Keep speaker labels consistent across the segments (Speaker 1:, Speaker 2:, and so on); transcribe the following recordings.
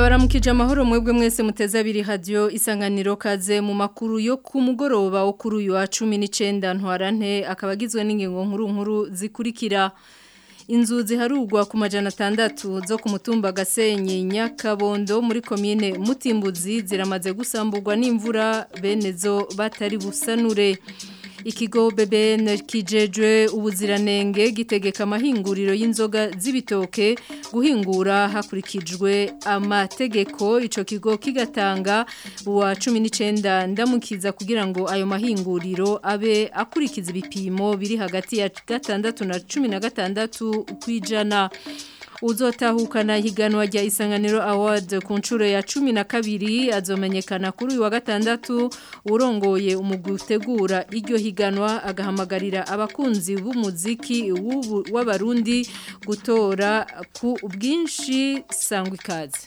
Speaker 1: ndabaramukije amahoro mwebwe mwese muteze abiri radio isanganiro kaze mu makuru yo ku mugoroba wo kuri uyu wa 19 ntwarante akabagizwe n'ingingo nkuru nkuru zikurikira inzu ziharugwa ku majana atandatu zo ku mutumba Gasenyi Nyakabondo muri komine Mutimbuzi ziramaze gusamburwa n'imvura bene zo batari busanure ikigo BBN kijejwe ubuziranenge gitegeka amahinguriro y'inzoga z'ibitoke guhingura hakurikijwe amategeko ico kigo kigatanga wa 19 ndamukiza kugira ngo ayo mahinguriro abe akurikiza ibipimo biri hagati ya gatandatu na 16 kwijana uzotahukana higanwa rya isanganiro award ku nshuro ya cumi na kabiri azomenyekana kuri uyu wa gatandatu urongoye umugutegura iryo higanwa agahamagarira abakunzi b'umuziki w'abarundi gutora ku bwinshi sangwa ikaze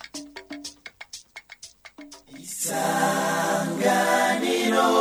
Speaker 2: isanganiro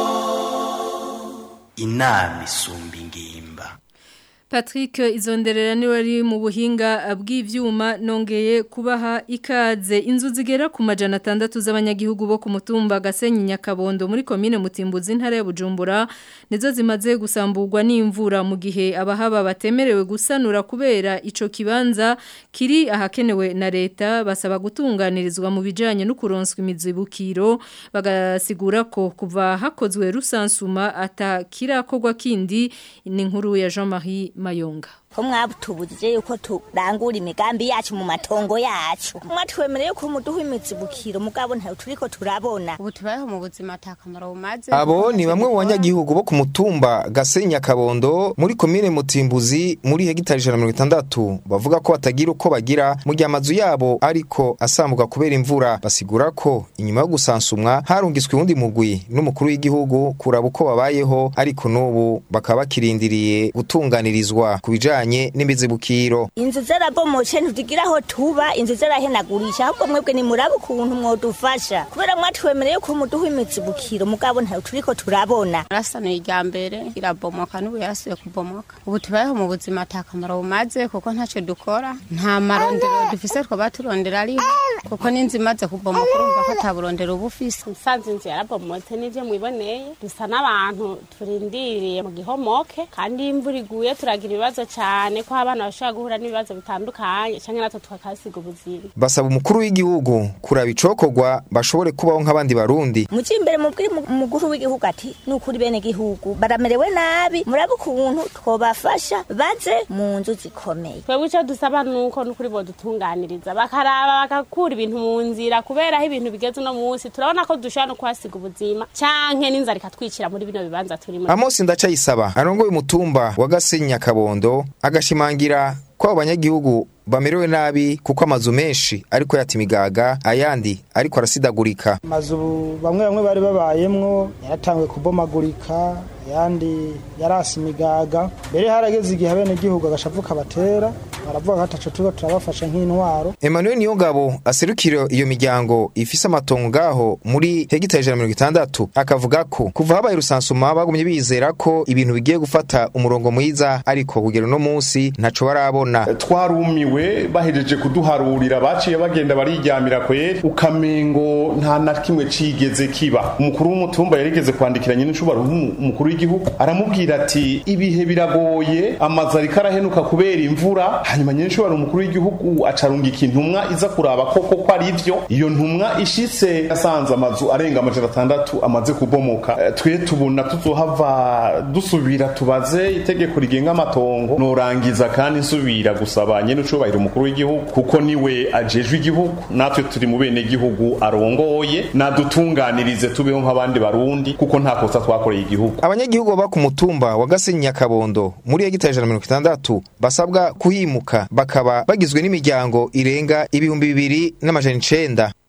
Speaker 2: inama isumba ingimba
Speaker 1: Patrick izonderera ni wari mu buhinga bw'ivyuma nongeye kubaha ikaze inzu zigera ku majana atandatu z'abanyagihugu bo ku mutumba Gasenyi Nyakabondo muri komine Mutimbuzi ntara ya Bujumbura nizo zimaze gusamburwa n'imvura mu gihe abahaba batemerewe gusanura kubera ico kibanza kiri ahakenewe na leta basaba gutunganirizwa mu bijanye no kuronswa imizibukiro bagasigura ko kuva hakozwe rusansuma atakirakorwa kindi ni nkuru ya Jean-Marie Mayonga
Speaker 3: ko mwabutubujije yuko turangura imigambi yacu mu matongo yacu mwatwemereye ko muduha imizibukiro mugabo ntayo turiko turabona
Speaker 4: ubu tubayeho mu buzima atakamaro bumaze
Speaker 5: abo ni bamwe mu banyagihugu bo ku mutumba Gasenya Kabondo muri komine Mutimbuzi muri hegitari 160 bavuga ko batagira uko bagira mu gihe amazu yabo ariko asambuka kubera imvura basigura ko inyuma yo gusansumwa harungiswe uwundi mugwi n'umukuru w'igihugu kuraba uko babayeho ariko n'ubu bakaba bakirindiriye gutunganirizwa ku bijanye bijanye n'imizibukiro
Speaker 3: inzu zarabomoce ntitugira aho tuba inzu zarahenagurisha ahubwo mwebwe ni murabe ukuntu mwodufasha kubera mwatwemereye ko muduha imizibukiro mugabo ntayo turiko turabona
Speaker 4: rasanuye irya mbere irabomoka n'ubu yarasuye kubomoka ubu tubayeho mu buzima atakamaro bumaze kuko ntacyo dukora nta marondero dufise twaba turondera ariho kuko n'inzu imaze kubomoka urumva ko ataburondero uba ufise
Speaker 6: nsanze inzu yarabomotse n'ivyo mwiboneye dusa n'abantu turindiriye mu gihomoke kandi iyo imvura iguye turagira ibibazo cyane ko abana bashobora guhura n'ibibazo bitandukanye cyangwa natwe tukakasiga ubuzima
Speaker 5: basaba umukuru w'igihugu kuraba icokorwa bashobore kubaho nk'abandi barundi
Speaker 3: muci imbere mubwire umukuru w'igihugu ati nukuri bene gihugu baramerewe nabi murabe ukuntu twobafasha baze mu nzu zikomeye
Speaker 6: twebwe icyo dusaba nuko nukuri bodutunganiriza bakaraba bagakura ibintu mu nzira kubera aho ibintu bigeze uno munsi turabona ko dushobora no kuhasiga ubuzima canke n'inzara ikatwicira muri bino bibanza turimo
Speaker 5: Amos Ndacayisaba arongoye umutumba wa Gasenyi Kabondo agashimangira ko abanyagihugu bamerewe nabi kuko amazu menshi ariko yatimigaga ayandi ariko arasidagurika
Speaker 7: amazu bamwe bamwe bari babayemwo yaratanguye kubomagurika ayandi yarasi imigaga mbere harageze igihe abene gihugu agashavu kabatera baravuga ko ataco turiko turabafasha nk'intwaro
Speaker 5: Emmanuel Niyongabo aserukira iyo miryango ifise amatongo ngaho muri hegitari ijana mirongo itandatu akavuga ko kuva habaye rusansuma bagumye bizera ko ibintu bigiye gufata umurongo mwiza ariko kugera uno munsi ntaco barabona
Speaker 8: twarumiwe bahejeje kuduharurira baciye bagenda bariryamira kweri ukamengo nta na kimwe cigeze kiba umukuru w'umutumba yarigeze kwandikira nyine nshobora umukuru w'igihugu aramubwira ati ibihe biragoye amazu ariko arahenuka kubera imvura hanyuma nyine nshobora umukuru w'igihugu acarungika intumwa iza kuraba koko ko ari ivyo iyo ntumwa ishitse yasanze amazu arenga amajana atandatu amaze kubomoka twe tubona tuzohava dusubira tubaze itegeko rigenga amatongo norangiza kandi nsubira gusaba nyene ucubahira umukuru w'igihugu kuko niwe ajejwe igihugu natwe turi mu bene gihugu arongoye nadutunganirize tubeho nk'abandi barundi kuko nta kosa twakoreye igihugu
Speaker 5: abanyagihugu baba ku mutumba wa Gasenyi Nyakabondo muri hegitari ijana mirongo itandatu basabwa kuhimuka bakaba bagizwe n'imiryango irenga ibihumbi bibiri n'amajana icenda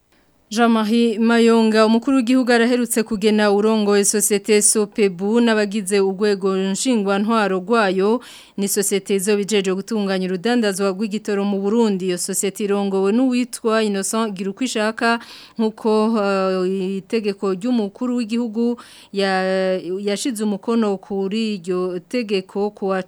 Speaker 1: Jean-Marie Mayonga umukuru w'igihugu araherutse kugena urongoye societe Sopebu n'abagize urwego nshingwa ntwaro rwayo ni societe zo bijeje gutunganya urudandazwa rw'igitoro mu Burundi iyo societe irongowe n'uwitwa Innocent Girukwishaka nkuko uh, itegeko ry'umukuru w'igihugu yashize umukono kuri iryo tegeko kuwa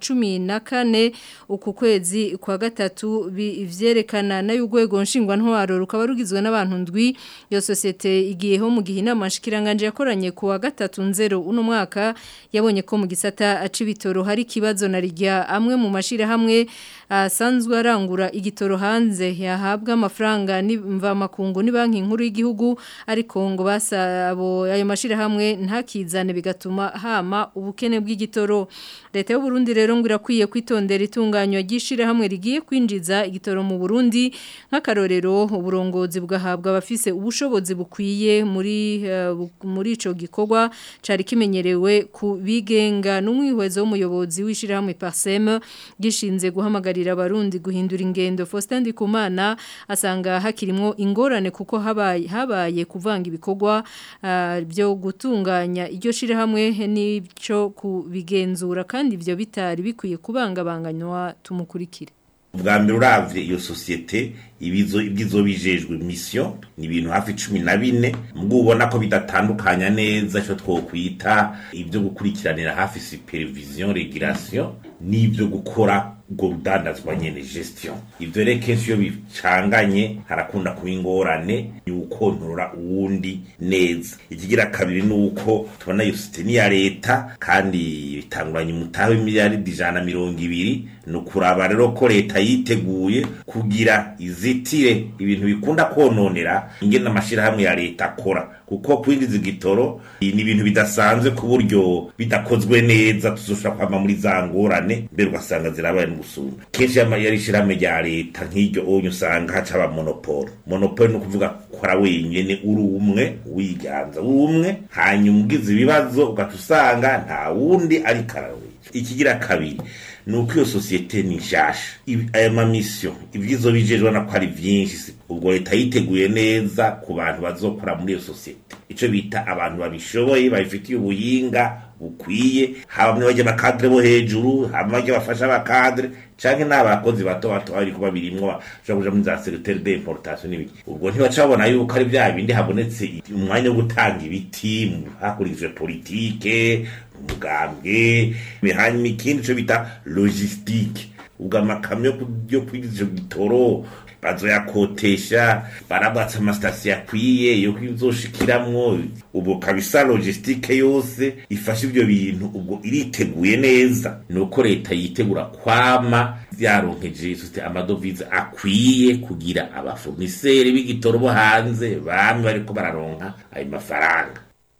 Speaker 1: 14 uku kwezi kwa gatatu bivyerekana nayo urwego nshingwa ntwaro rukaba rugizwe n'abantu ndwi iyo sosiyete igiyeho mu gihe inama nshikiranganje yakoranye ku wa gatatu nzero uno mwaka yabonye ko mu gisata acibitoro hari kibazo na rijya amwe mu mashira hamwe asanzwe arangura igitoro hanze yahabwa amafaranga nimva makungu ni banki nkuru y'igihugu ariko ngo basabo ayo mashira hamwe ntakizane bigatuma hama ubukene bw'igitoro leta y'u Burundi rero ngo irakwiye kwitondera itunganywa ry'ishira hamwe rigiye kwinjiza igitoro mu Burundi nk'akarorero uburongozi bwahabwa abafise ubushobozi bukwiye muri uh, muri ico gikorwa cari kimenyerewe ku bigenga n'umwihwezo w'umuyobozi w'ishira hamwe Parsem gishinze guhamagarira abarundi guhindura ingendo Faustin Ndikumana asanga hakirimwo ingorane kuko habaye habaye kuvanga ibikorwa uh, byo gutunganya iryo shira hamwe n'ico kubigenzura kandi ivyo bitari bikwiye kubangabanganywa tumukurikire
Speaker 9: bwa mbere uravye iyo sosiyete ibizo ibyizo bijejwe mission ni ibintu hafi 14 mbwo ubona ko bidatandukanya neza cyo twokwita ibyo gukurikiranira hafi supervision regulation n'ibyo gukora ubwo rudandazwa nyene gestion ivyo rero kenshi iyo bicanganye harakunda kuba ingorane y'ukontorora uwundi neza ikigira kabiri ni uko tubona iyo sosiyete ni iya leta kandi bitanguranye umutahe w'imiliyaridi ijana na mirongo ibiri ni ukuraba rero ko leta yiteguye kugira izitire ibintu bikunda kononera ingene amashirahamwe ya leta akora kuko kwinjiza igitoro ni ibintu bidasanzwe ku buryo bidakozwe neza tuzoshobora kwama muri za ngorane mbere ugasanga zirabaye n'ugusumba kenshi yari ishirahamwe rya leta nk'iryo onye usanga haca aba monopole monopole ni ukuvuga kora wenyene uri umwe wiganza uri umwe hanyuma ugize ibibazo ugaca usanga nta wundi ariko arawica ikigira kabiri nuko iyo sosiyete ni nshasha aya mamisiyo ibyizo bijejwe na ko ari byinshi ubwo leta yiteguye neza ku bantu bazokora muri iyo sosiyete ico bita abantu babishoboye babifitiye ubuhinga bukwiye haba mwe bajya bakadre bo hejuru haba bajya bafasha abakadre canke n'abakozi bato bato bari kuba birimwo bashobora kuja muri za secretaire d'importation n'ibiki ubwo ntibacabona yuko ari bya bindi habonetse umwanya wo gutanga ibiti hakurikijwe politike umugambwe hanyuma ikindi cyo bita logistique ubwo amakamyo yo kwinjiza gitoro bazoyakotesha barabatsa amasitasiyo akwiye yo kwizoshikiramwo ubwo kabisa logistique yose ifasha ivyo bintu ubwo iriteguye neza nuko leta yitegura kwama vyaronkeje sosiyete amadovize akwiye kugira abafoniseri b'igitoro bo hanze bamwe bariko bararonka ayo mafaranga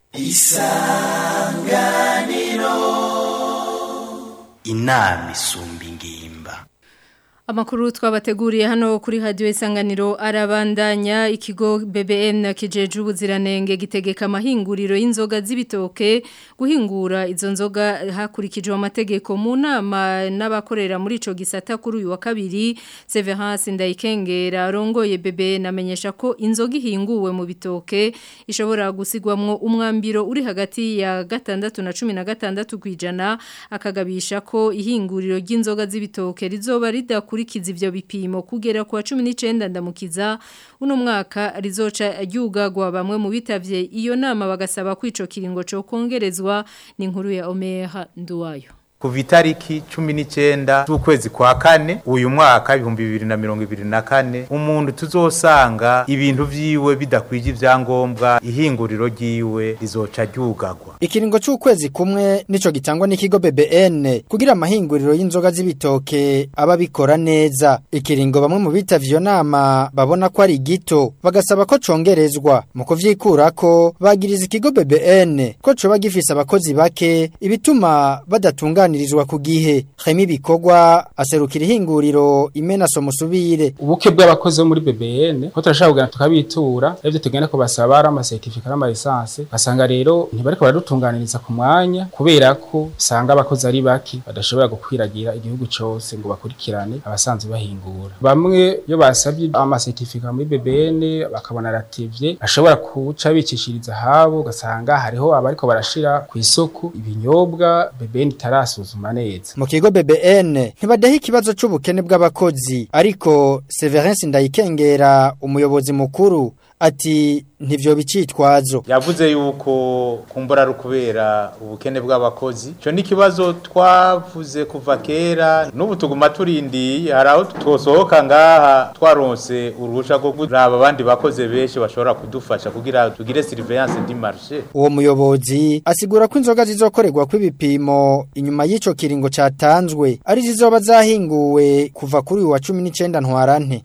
Speaker 2: isanganiro inama isumba ingimba
Speaker 1: Amakuru twabateguriye hano kuri radio isanganiro arabandanya ikigo BBN kijeje ubuziranenge gitegeka amahinguriro y'inzoga z'ibitoke guhingura izo nzoga hakurikijwe amategeko mu nama n'abakorera muri ico gisata kuri uyu wa kabiri Severance Ndayikengera arongoye BBN amenyesha ko inzoga ihinguwe mu bitoke ishobora gusigwamwo umwambiro uri hagati ya gatandatu na cumi na gatandatu kwijana akagabisha ko ihinguriro ry'inzoga z'ibitoke rizoba ridakuri kurikiza ivyo bipimo kugera kwa 19 ndamukiza uno mwaka rizoca ryugagwa bamwe mu bitavye iyo nama bagasaba kwico kiringo cyo kongerezwa ni inkuru ya Omeha Nduwayo
Speaker 10: kuva itariki cumi n'icyenda z'ukwezi kwa kane uyu mwaka ibihumbi bibiri na mirongo ibiri na kane umuntu tuzosanga ibintu vyiwe bidakwije ivyangombwa ihinguriro ryiwe rizoca ryugagwa
Speaker 11: ikiringo c'ukwezi kumwe nico gitangwa n'ikigo BBN kugira amahinguriro y'inzoga z'ibitoke aba bikora neza ikiringo bamwe mu bitavye iyo nama babona ko ari gito bagasaba ko congerezwa mu kuvyikurako bagiriza ikigo BBN ko coba gifise abakozi bake ibituma badatunganya batunganirizwa ku gihe Remy Bikorwa aserukira ihinguriro imena somusubire
Speaker 12: ubuke bw'abakozi bo muri BBN ko turashaka kugana tukabitura ivyo tugenda ko basaba ari ama certificate n'ama license basanga rero ntibariko baradutunganiriza ku mwanya kubera ko usanga abakozi ari baki badashobora gukwiragira igihugu cose ngo bakurikirane abasanzwe bahingura bamwe iyo basabye ama certificate muri BBN bakabona rativye ashobora kuca bicishiriza habo ugasanga hariho abariko barashira ku isoko ibinyobwa BBN itarasuzuma neza
Speaker 11: mu kigo BBN ntibadaha ikibazo c'ubukene bw'abakozi ariko Severance Ndayikengera umuyobozi mukuru ati ntivyo bicitwazo
Speaker 10: yavuze yuko kumbura ari kubera ubukene bw'abakozi cyo ni kibazo twavuze kuva kera n'ubu tuguma turindiye hari aho twosohoka ngaha twaronse uruhusha rwo kuraba abandi bakoze benshi bashobora kudufasha kugira tugire surveillance di marché
Speaker 11: uwo muyobozi asigura ko inzoga zizokorerwa kw'ibipimo inyuma y'ico kiringo catanzwe ari zizoba zahinguwe kuva kuri uyu wa 19 ntwarante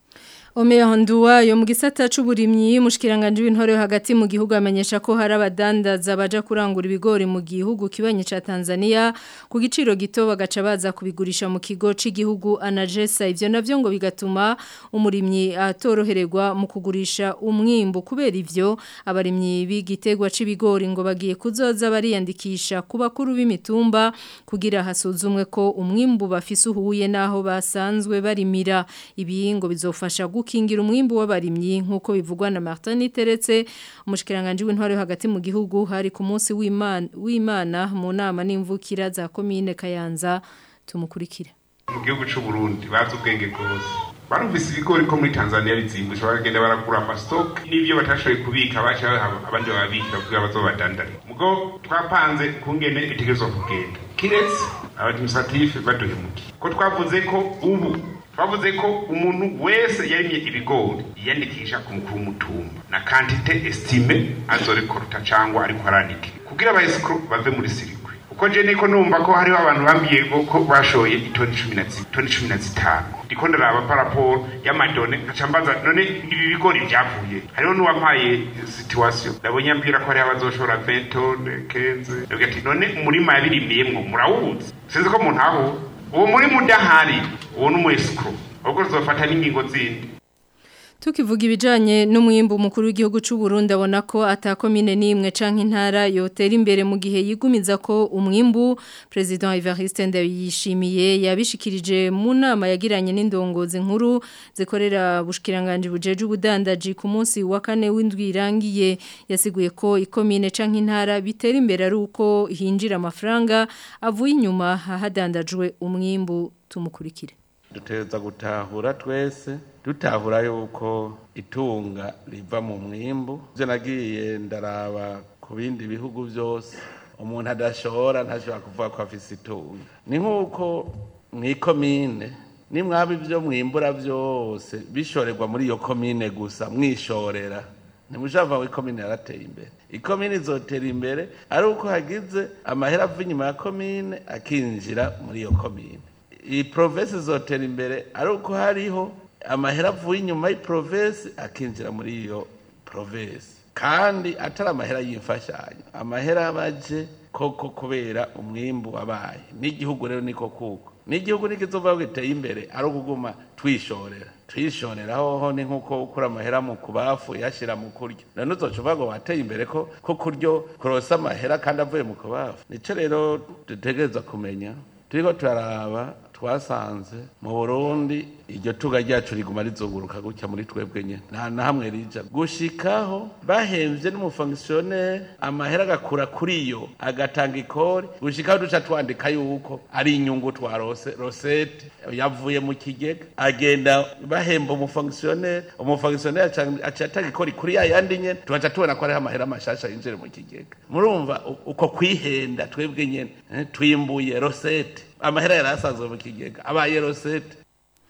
Speaker 1: Omeya Honduwa yo mu gisata c'uburimyi mushikiranganje w'intore hagati mu gihugu amenyesha ko hari abadandaza baja kurangura ibigori mu gihugu kibanye ca Tanzania ku giciro gito bagaca baza kubigurisha mu kigo c'igihugu Anagesa ivyo navyo ngo bigatuma umurimyi atorohererwa mu kugurisha umwimbo kubera ivyo abarimyi b'igitegwa c'ibigori ngo bagiye kuzoza bariyandikisha ku bakuru b'imitumba kugira hasuzumwe ko umwimbu bafise uhuye naho basanzwe barimira ibi ngo bizofasha gukingira umwimbu w'abarimyi nkuko bivugwa na Martin Teretse umushikiranganje w'intware hagati mu gihugu hari ku munsi w'Imana w'Imana mu nama n'imvukira za commune Kayanza tumukurikire
Speaker 13: mu gihugu cy'u Burundi bazi ubwenge bwose barumvise ibigori ko muri Tanzania bizimbutse baragenda baragura amastock n'ibyo batashoboye kubika bacha abandi babikira kugira bazobadandare mugo twapanze kungene bitegerezwa kugenda kiretse abadministratif baduhemukiye ko twavuze ko ubu twavuze ko umuntu wese yarimye ibigori yiyandikisha ku mukuru w'umutumba na kantite estime azorekorta cyangwa ariko aranike kugira abayesikuru bave muri sirikwi uko je niko numva ko hariho abantu bambwiye ko bashoye itoni cumi na toni cumi na zitanu ndiko ndaraba paraporo y'amadone nkaca mbaza none ibi bigori byavuye hariho n'uwampaye situation ndabonye ambwira ko hariho abazoshora 20 tone 15 ndavuga ati none umurima yabirimiyemwo murawuzi sinzi ko umuntu ahura uwo murima udahari uwo ni umwesikuru ahubwo tuzofata n'ingingo zindi
Speaker 1: Tukivuga ibijanye n'umwimbu mukuru w'igihugu c'u Burundi abona ko atakomine nimwe canke intara yotera imbere mu gihe yigumiza ko umwimbu President Evariste Ndayishimiye yabishikirije mu nama yagiranye n'indongozi nkuru zikorera bushikiranganje bujeje ubudandaji ku munsi wa kane w'indwi irangiye yasiguye ko ikomine canke intara bitera imbere ari uko hinjira amafaranga avuye inyuma hahadandajwe umwimbu tumukurikire
Speaker 14: duteza gutahura twese dutahura yuko itunga riva mu mwimbu byo nagiye ndaraba ku bindi bihugu byose umuntu adashora ntashobora kuvuga ko afise itunga ni nk'uko mu ikomine nimwaba ibyo mwimbura byose bishorerwa muri iyo komine gusa mwishorera ntimushava ngo ikomine yarateye imbere ikomine izotera imbere ari uko hagize amahera ava inyuma ya komine akinjira muri iyo komine iyi provinsi izotera imbere ari uko hariho amahera avuye inyuma y'iprovinsi akinjira muri iyo provinsi kandi atari amahera y'imfashanyo amahera abaje koko kubera umwimbu wabaye n'igihugu rero niko kuko n'igihugu nikizova giteye imbere ari ukuguma twishorera twishorera hoho ni nkuko ukura amahera mu kubafu yashira mu kuryo none uzoca uvuga ngo wateye imbere ko ko kuryo kurosa amahera kandi avuye mu kubafu nico rero dutegereza kumenya turiko turaraba twasanze mu burundi iryo tuga ryacu riguma rizunguruka gutya muri twebwe nyene nta na hamwe rija gushikaho bahemvye n'umufonkisiyoneri amahera agakura kuri yo agatanga ikori gushikaho duca twandika yuko ari inyungu twarose rosete yavuye mu kigega agenda bahemba umufonkisiyoneri umufonkisiyoneri aca atanga ikori kuri ya yandi nyene tugaca tubona ko hariho amahera mashasha yinjire mu kigega murumva uko kwihenda twebwe nyene twimbuye rosete amahera yari asanzwe mu kigega abaye rosete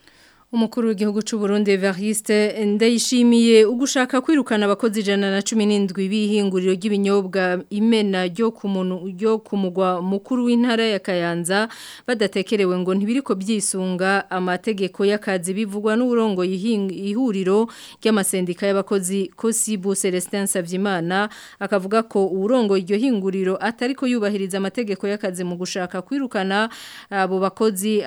Speaker 1: Umukuru w'igihugu c'u Burundi Evariste ndayishimiye ugushaka kwirukana abakozi ijana na cumi n'indwi bihinguriro ry'ibinyobwa imena ryo ku muntu ryo ku mugwa mukuru w'intara ya Kayanza badatekerewe ngo ntibiriko byisunga amategeko y'akazi bivugwa n'uburongo ihuriro ry'amasendika y'abakozi Kosibu Celestin Savyimana akavuga ko uburongo iryo hinguriro atariko yubahiriza amategeko y'akazi mu gushaka kwirukana abo bakozi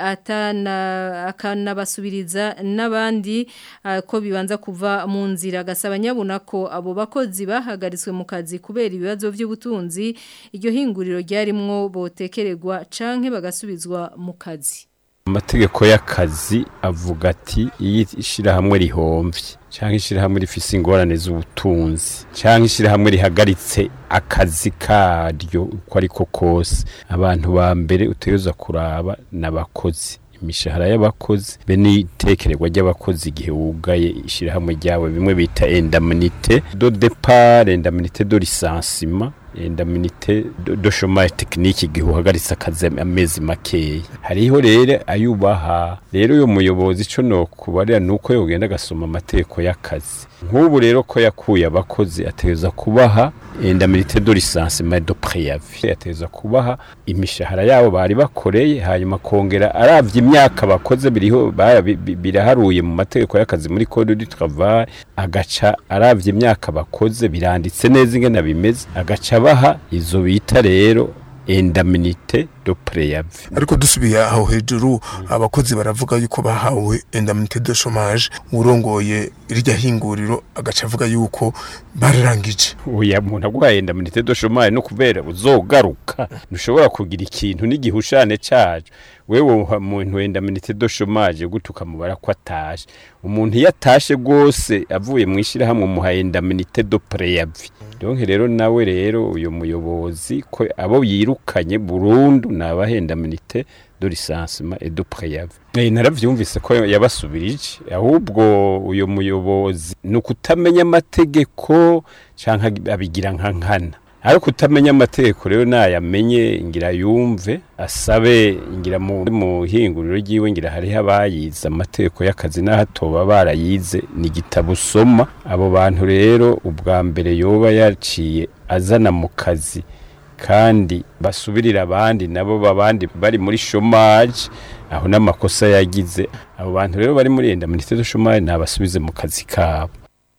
Speaker 1: atana akanabasubiriza n'abandi ko bibanza kuva mu nzira gasaba nyabuna ko abo bakozi bahagaritswe mu kazi kubera ibibazo by'ubutunzi iryo hinguriro ryarimwo botekererwa canke bagasubizwa mu kazi
Speaker 15: amategeko y'akazi avuga ati iyi ishyirahamwe rihomvye cyangwa ishyirahamwe rifise ingorane z'ubutunzi cyangwa ishyirahamwe rihagaritse akazi karyo uko ariko kose abantu ba mbere utegereza kuraba n'abakozi imishahara y'abakozi be n'itekererwa ry'abakozi igihe wugaye ishyirahamwe ryawe bimwe bita endamunite do depart endamunite do lisansima endamunite do chômage technique igihe uhagaritse akazi amezi makeya hariho rero ayubaha rero uyo muyobozi ico no kubarira nuko yogenda agasoma amategeko y'akazi nk'ubu rero ko yakuye abakozi ategereza kubaha endamunite do lisansima do préavis ategereza kubaha imishahara yabo bari bakoreye hanyuma kongera aravye imyaka bakoze biriho biraharuye mu mategeko y'akazi muri code du travail agaca aravye imyaka bakoze biranditse neza ingene bimeze agaca baha izo bita rero endaminite do preyavi
Speaker 16: ariko dusubiye aho hejuru abakozi baravuga yuko bahawe endaminite do chômage urongoye irya hinguriro agaca avuga yuko bararangije
Speaker 15: oya muntu aguhaye endaminite do chômage no kubera uzogaruka ntushobora kugira ikintu n'igihushane caje wewe muntu wenda minite do chômage gutuka mubara ko atashe umuntu yatashe gose avuye mu ishirahamwe muhaye endaminite do preavis donc rero nawe rero uyo muyobozi ko abo yirukanye burundu nabahenda minite do lisansement et do préavis eh naravyumvise ko yabasubirije ahubwo uyo muyobozi nukutamenya amategeko canka abigira nka nkana ariko utamenya amategeko rero nayamenye ngira yumve asabe ngira mu hinguriro ryiwe ngira hariho abayize amategeko y'akazi n'ahatoba barayize ni igitabo usoma abo bantu rero ubwa mbere yoba yaciye azana mu kazi kandi basubirira abandi nabo babandi bari muri chômage aho n'amakosa yagize abo bantu rero bari muri enda ministère de chômage nabasubize mu kazi kabo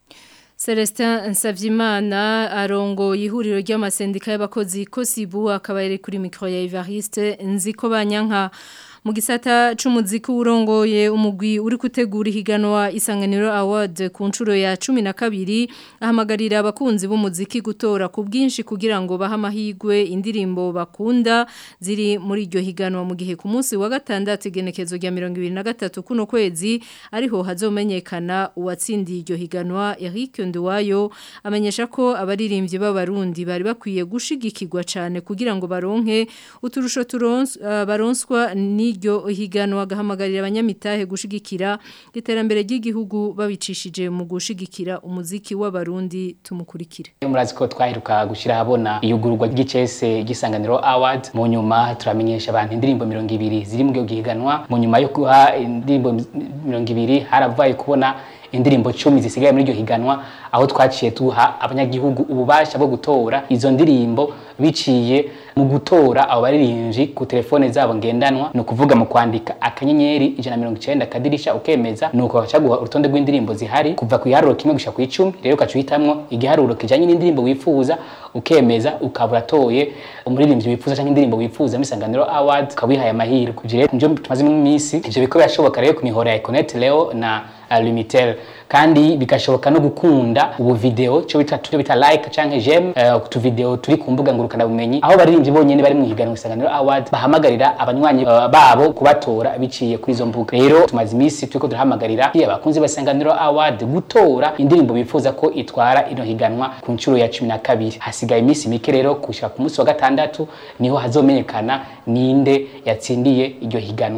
Speaker 1: Celestin Nsavyimana arongo ihuriro ry'amasendika y'abakozi Kosibu akaba yari kuri micro ya Evariste nziko banyanka mu gisata c'umuziki urongoye umugwi uri gutegura ihiganwa isanganiro award ku nshuro ya 12 ahamagarira abakunzi b'umuziki gutora ku bwinshi kugira ngo baha amahigwe indirimbo bakunda ziri muri iryo higanwa mu gihe ku munsi wa gatandatu igenekezo rya 2023 kuno kwezi ariho hazomenyekana uwatsindiye iryo higanwa Eric Nduwayo amenyesha ko abaririmbyi b'abarundi bari bakwiye gushigikirwa cyane kugira ngo baronke uturusho turonswa uh, baronswa ni iryo higanwa agahamagarira abanyamitahe gushigikira iterambere ry'igihugu babicishije mu gushigikira umuziki w'abarundi tumukurikire
Speaker 17: murazi ko twaheruka gushyira ahabona iyugururwa ry'icese ry'isanganiro award mu nyuma turamenyesha abantu indirimbo mirongo ibiri ziri mu gihiganwa mu nyuma yo guha indirimbo mirongo ibiri harabaye kubona indirimbo cumi zisigaye muri iryo higanwa aho twaciye tuha abanyagihugu ububasha bwo gutora izo ndirimbo biciye mu gutora abo baririmbyi ku telefone zabo ngendanwa ni ukuvuga mu kwandika akanyenyeri ijana mirongo icyenda akadirisha ukemeza ni uko bacaguha urutonde rw'indirimbo zihari kuva ku iharuro kimwe gushika ku icumi rero ukaca uhitamwo igiharuro kijanye n'indirimbo wifuza ukemeza ukaba uratoye umuririmbyi wifuza cyangwa indirimbo wifuza muri Isanganiro Award ukaba wihaye amahirwe ivyo rero nivyo tumaze mu minsi ivyo biko birashoboka rero ku mihora ya Econet Leo na uh, Lumitel kandi bigashoboka no gukunda ubu video cyo bita cyo bita like canke j'aime uh, tu video turi ku mbuga ngurukana bumenyi aho baririmbyi bonyene bari mu higanwa Isanganiro Award bahamagarira abanywanyi uh, babo kubatora biciye kuri izo mbuga rero tumaze imisi turiko turahamagarira abakunzi b'Isanganiro Award gutora indirimbo bifuza ko itwara ino higanwa ku nshuro ya 12 hasigaye imisi mike rero kushika ku munsi wa gatandatu niho hazomenyekana ninde yatsindiye iryo higanwa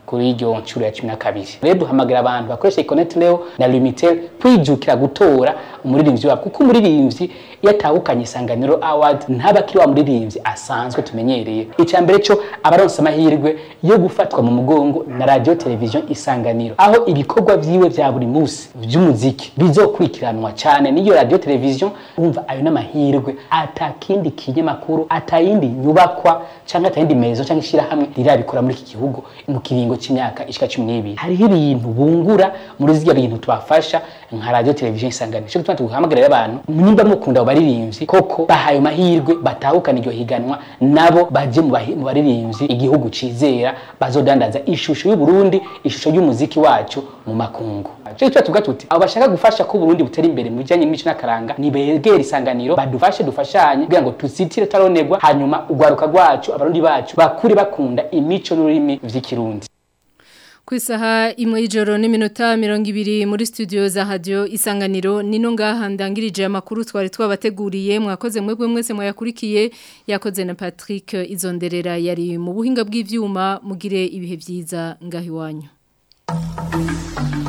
Speaker 17: kuri iryo nshuro ya cumi na kabiri rero duhamagara abantu bakoresha ikoneti leo na lumitel kwijukira gutora umuririmbyi wabo kuko umuririmbyi iyo atahukanye isanganiro award ntaba akiri wa muririmbyi asanzwe tumenyereye icya mbere cyo abaronsa amahirwe yo gufatwa mu mugongo na radio television isanganiro aho ibikorwa vyiwe vya buri munsi vy'umuziki bizokurikiranwa cyane n'iyo radio television umva ayo n'amahirwe atakindi kinyamakuru atayindi nyubakwa cyangwa atayindi mezo cyangwa ishirahamwe rirabikora muri iki gihugu mu kiringo cy'imyaka ishika cumi n'ibiri hariho ibintu bungura muri zirya bintu tubafasha nka radio television isanganiro cyo gutuma tuhamagarira abantu nimba mukunda abo baririmbyi koko bahaye amahirwe batahukana iryo higanwa nabo baje mu bahi- mu baririmbyi igihugu cizera bazodandaza ishusho y'u Burundi ishusho y'umuziki wacu mu makungu cyo gituma tuvuga tuti abo bashaka gufasha ko Burundi butera imbere mu bijanye n'imico n'akaranga nibegera isanganiro badufashe dufashanye kugira ngo tuzitire taronegwa hanyuma ugwaruka rwacu abarundi bacu bakure bakunda imico n'ururimi vy'ikirundi
Speaker 1: Ku isaha imwe y'ijoro n'iminota mirongo ibiri muri studio za radio isanganiro nino ngaha ndangirije amakuru twari twabateguriye mwakoze mwebwe mwese mwayakurikiye yakoze na Patrick Izonderera yari mu buhinga bw'ivyuma mugire ibihe byiza ngaho iwanyu